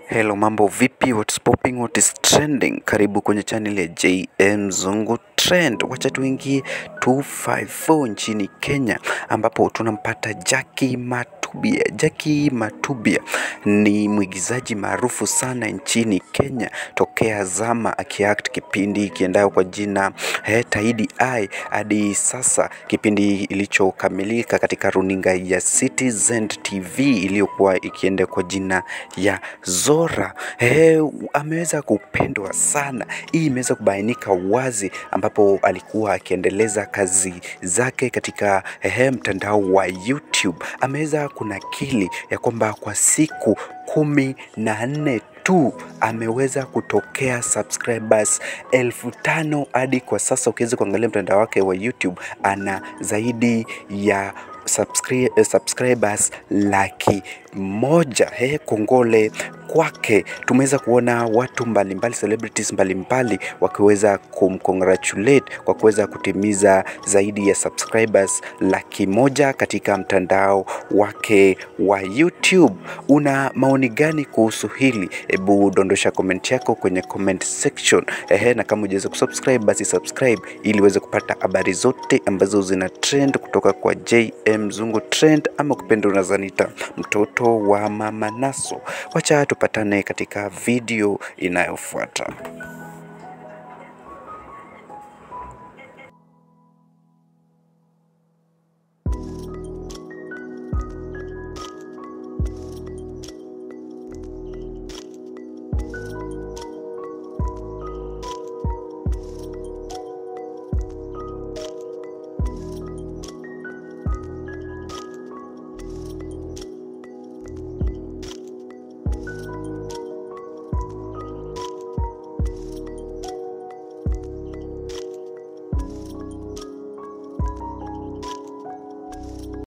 Hello, mambo vipi? What's popping? What is trending? Karibu kwenye channel ya JM Zungu Trend. Wacha tuingie 254 nchini Kenya ambapo tunampata Jackie Matubia. Jackie Matubia ni mwigizaji maarufu sana nchini Kenya tokea zama akiact kipindi kiendayo kwa jina eh, Taidi Eye hadi sasa, kipindi ilichokamilika katika runinga ya Citizen TV iliyokuwa ikienda kwa jina ya Zora. Eh, ameweza kupendwa sana. Hii imeweza kubainika wazi ambapo alikuwa akiendeleza kazi zake katika eh, mtandao wa YouTube. Ameweza kunakili ya kwamba kwa siku kumi na nne tu ameweza kutokea subscribers elfu tano hadi kwa sasa. Ukiweza kuangalia mtandao wake wa YouTube ana zaidi ya subscri- eh, subscribers laki moja. He, kongole kwake. Tumeweza kuona watu mbalimbali, celebrities mbalimbali wakiweza kumcongratulate kwa kuweza kutimiza zaidi ya subscribers laki moja katika mtandao wake wa YouTube. Una maoni gani kuhusu hili? Hebu dondosha comment yako kwenye comment section. Ehe, na kama hujaweza kusubscribe basi subscribe ili uweze kupata habari zote ambazo zina trend kutoka kwa JM Zungu Trend, ama kupenda unazanita mtoto wa mama Naso. Wacha tupatane katika video inayofuata.